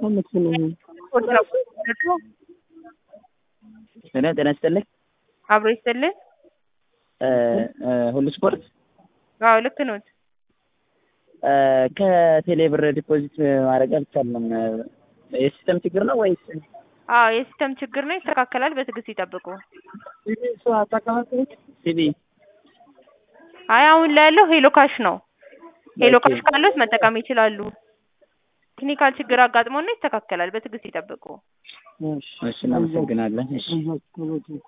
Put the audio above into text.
ሄሎ ጤና ይስጥልኝ። አብሮ ይስጥልን። ሁሉ ስፖርት አዎ ልክ ኖት። ከቴሌ ብር ዲፖዚት ማድረግ አልቻልንም። የሲስተም ችግር ነው ወይስ? አዎ የሲስተም ችግር ነው፣ ይስተካከላል። በትዕግስት ይጠብቁ። ሲቢ አይ አሁን ላይ ያለው ሄሎ ካሽ ነው። ሄሎ ካሽ ካሉት መጠቀም ይችላሉ። ቴክኒካል ችግር አጋጥሞና ይስተካከላል። በትዕግስት ይጠብቁ። እሺ፣ እናመሰግናለን። እሺ